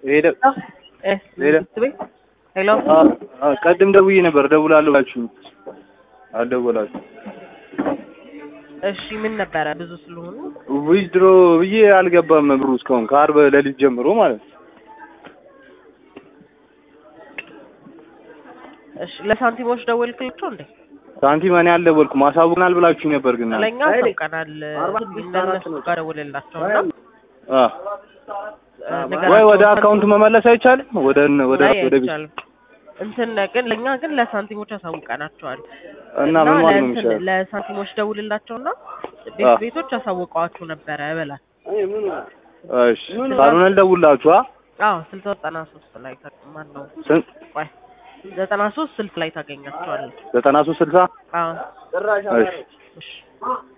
ሄደ እ ሄሎ። ቤት ሄሎ አ- አ- ቀድም ደውዬ ነበር ደውላለሁ ብላችሁ አልደወላችሁ። እሺ ምን ነበረ ብዙ ስለሆኑ ዊዝድሮ ብዬ አልገባም ብሩ እስካሁን ከአርብ ሌሊት ጀምሮ ማለት ነው። እሺ ለሳንቲሞች ደወልክላቸው እንዴ ሳንቲም እኔ አልደወልኩም አሳውቅናል ብላችሁ ነበር ግን ለእኛ አሳውቀናል እነሱ ጋር ደውልላቸው እና አ ወይ ወደ አካውንት መመለስ አይቻልም? ወደ ወደ ላይ ወደ ቤት አይቻልም እንትን ግን ለእኛ ግን ለሳንቲሞች አሳውቀናቸዋል እና ምን ማለት ነው ለእንትን- የሚሻለው? ለሳንቲሞች ደውልላቸውና ቤት አ። ቤቶች አሳውቀዋችሁ ነበረ በላት እሺ ካልሆነ ልደውልላችሁ። አ አዎ ስልሳ ዘጠና ሶስት ላይ ታ- ማን ነው ስንት ቆይ ዘጠና ሶስት ስልክ ላይ ታገኛቸዋለህ ዘጠና ሶስት ስልሳ አዎ እሺ እሺ